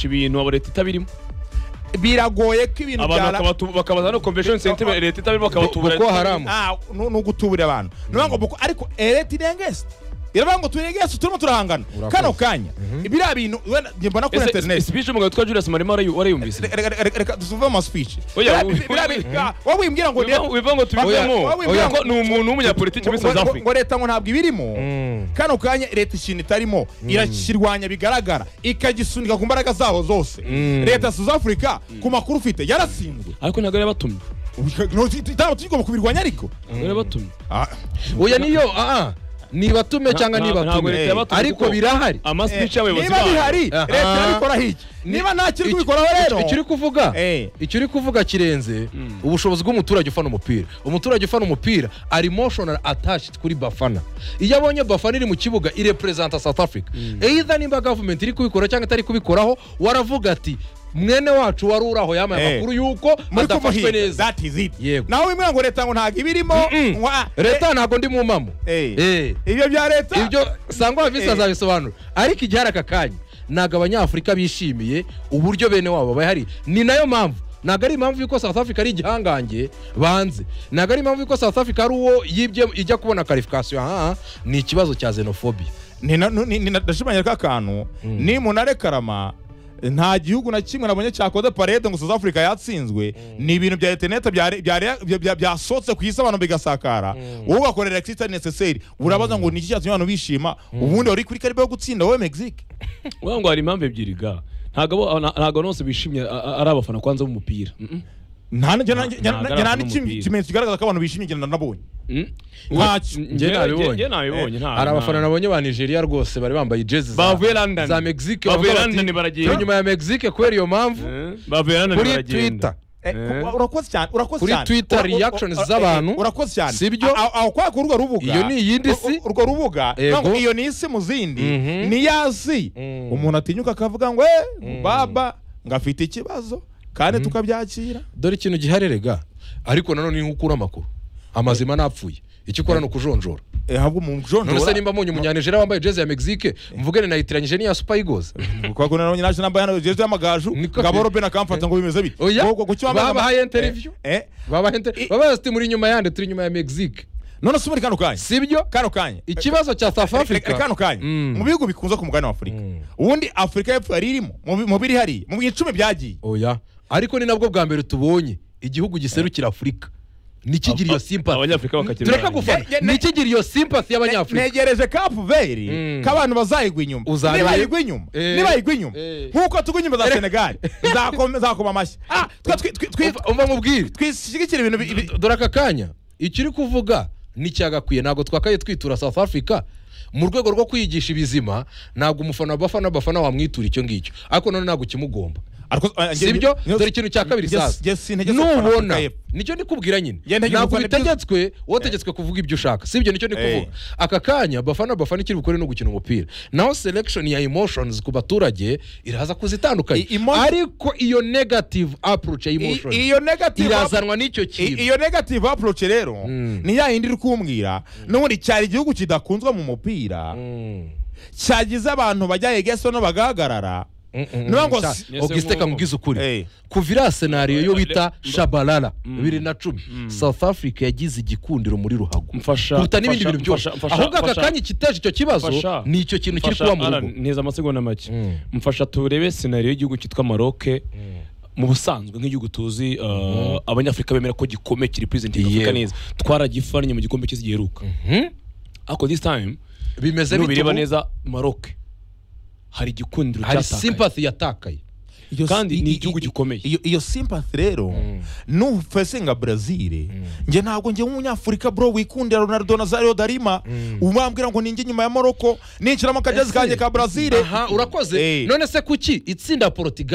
ibintu abo leta itabirimo biragoye ko ibintu abantu byara bakabatu- bakabaza no convention center Boko- leta itabirimo bakabatuburira Boko Haram. Ah, nu- ni ugutuburira abantu ni ukuvuga ngo buko- ariko leta irengesite iravuga ngo turegese turimo turahangana Urakoze. kano kanya biriya bintu wenda njye mbona kuri interineti speech umugabo witwa Julius Marema warayu- warayumvise reka reka- reka- reka tuve mu masipici Oya, wi- wowe wimbwira ngo Wiva- wiva ngo tubivemo Oya, oya. ko ni umuntu w'umunyapolitiki muri ngo- South ngo- Africa ngo leta ngo ntabwo ibirimo kano kanya leta ikintu itarimo irakirwanya bigaragara ikagisunika ku mbaraga zaho zose leta ya South Africa ku makuru ufite yarasindwe ariko ntabwo yarabatumye ntabwo tugomba kubirwanya ariko ntabwo yarabatumye Ah, oya niyo aa nibatume cyangwa Nta- ntabwo leta nibatume yabatumye ariko kuko birahari ama eh, speech y'abayobozi niba bihari Aha. leta irabikoraho iki niba nta kiri Iki- kubikoraho rero icyo uri kuvuga Eh. icyo uri kuvuga kirenze ubushobozi bw'umuturage ufana umupira umuturage ufana umupira ari emotional attached kuri bafana iyo abonye bafana iri mu kibuga irepresenta south africa either nimba gavumenti iri kubikora cyangwa itari kubikoraho waravuga ati mwene wacu wari uri aho yamaye Eh. amakuru y'uko muri badafashwe kumuhinga neza that is it Yego. naho wimbwira ngo leta ngo ntabwo ibirimo ngo, ah, leta ntabwo ndi mu mpamo eh, Eh. eh, ibyo bya leta ibyo sangwa visi Eh. azabisobanura ariko igihe hari aka kanya ntabwo abanyafurika bishimiye uburyo bene wabo bahari ni nayo mpamvu ntabwo ari impamvu y'uko south africa ari igihangange banze ntabwo ari impamvu y'uko south africa ari uwo yibye ijya kubona karifikasiyo aha ni ikibazo cya xenophobia Ni na- ni- ni- ndashimangira ko akantu nimunare karama nta gihugu na kimwe nabonye cyakoze parede ngo south africa yatsinzwe ni ibintu bya interineti byari- byari- bya- bya- byasohotse ku isi abantu bigasakara wowe ugakorera exita necessary urabaza ngo ni iki cyatumye abantu bishima ubundi wari kuri karibu yo gutsinda wowe mexique Uvuga ngo hari impamvu ebyiri ga ntabwo abo- nta- ntabwo abantu bose bishimye a- a- ari abafana kwanza b'umupira Mm-mm. nta njye Nta- ntabwo ari nta abantu n'ikindi n'umupira. kimenyetso kigaragaza ko abantu bishimye njye nabonye Mm. ntacyo Njye- nabibonye. njye- njye nabibonye nta- hari abafana nta- nabonye ba nigeria rwose bari bambaye jezi za- Bavuye London. za mexique Bavuye baravuga bati, London baragenda. "Turi nyuma ya mexique kubera iyo mpamvu bavuye kuri twitter Eh, Eh. urakoze cyane urakoze Kuri cyane Twitter Ura- ura- reactions ura- z'abantu. eh, urakoze cyane Sibyo? A- aho kwa kuri urwo rubuga Iyo ni iyindi si. Ur- urwo rubuga Yego. ntabwo iyo ni isi mu zindi Mhm. ni ya si Mm. umuntu atinyuka akavuga ngo eh baba ngafite ikibazo kandi tukabyakira dore ikintu giharerega ariko nanone ni nk'ukura amakuru amazima napfuye icyo ukora ni ukujonjora Eh, ahubwo mu none se jondora nimba mbonye umunyanijera wambaye jezi ya mexique mvuge ni nayitiranyije n'iya super eagles kwa kuna nabonye naje nambaye hano jeje y'amagaju Niko- ngabo Robben akamfata ngo bimeze bite oya Ngo- ngo- kuki wambaye babahaye ama- interview eh eh. babahaye inter- babahaye ati muri nyuma yande turi nyuma ya mexique none se muri kano kanya sibyo kano kanya ikibazo cya south Reka- reka africa kano kanya Mm. mu bihugu bikunze ku mugabane wa afurika ubundi afurika y'epfo yari irimo mu bi- mu biri hariya mu icumi byagiye oya ariko ni nabwo bwa mbere tubonye igihugu giserukira afurika nikigira iyo simpati abanyafurika bakagira turakagufana Ne- ne- nikigira iyo simpati y'abanyafurika ntegereje kapu veri Mm. ko abantu bazayigwa inyuma Uzarebe- nibayigwa inyuma Eh. nibayigwa inyuma Eh. nk'uko tugwa inyuma za senegali Zakoma- zakoma amashyi Ah, twa- twi- twi- twi- Umva- umva mubwire twishyigikira ibintu bi- bi- dore aka kanya icyo uri kuvuga nticyagakwiye ntabwo twakaye twitura south africa mu rwego rwo kwigisha ibizima ntabwo umufana abafana abafana wamwitura icyo ngicyo ariko none ntabwo kimugomba Ariko- ah, njye- sibyo njye- dore ikintu cya kabiri njye- sasa njye sintegetse ko Afurika nubona y'Epfo. nicyo ndikubwira nyine Njye ntegetse ntabwo gufana ibyo- bitegetswe wategetswe kuvuga ibyo ushaka sibyo nicyo ndi Eh. kuvuga aka kanya bafana bafana ikiri bukore no gukina umupira naho selection ya emotions ku baturage iraza kuzitandukanya I- emo- ariko iyo negative approach ya emotions I- iyo negative irazanwa n'icyo I- kintu iyo negative approach rero ni ya yindi iri kumbwira n'ubundi cyari igihugu kidakunzwe mu mupira cyagize abantu bajya hegeso no bagahagarara niyo ngo si- ogisite kamubwiza Eh. ukuri kuva iriya senariyo yo bita Le- shabalala bibiri na cumi south africa yagize igikundiro muri ruhago Mfasha- kuruta n'ibindi mfasha- bintu byose mfasha- mfasha- ahubwo aka mfasha- kanya kiteje icyo kibazo Mfasha- ni icyo kintu kiri Mfasha, kuba mu rugo Alan, neza amasegonda make mfasha turebe senariyo y'igihugu cyitwa maroke mu busanzwe nk'igihugu tuzi uh, abanyafurika bemera ko gikomeye kiri purezenti afurika Yewe. neza twaragifanye mu gikombe cy'isi giheruka ariko this time bimeze bite nubireba ubu? neza maroke hari igikundiro hari cyatakaye simpati yatakaye Iyo- kandi i- ni i- igihugu i- gikomeye. iyo- iyo sympathy rero nufesinga brezil njye ntabwo njye nk'umunyafurika bro wikundira ronaldo na zario darima umambwira ngo ninjye nyuma ya morocco ninshiramo akajezi Ese- kanjye ka brezil aha urakoze Eh. none se kuki itsinda portugal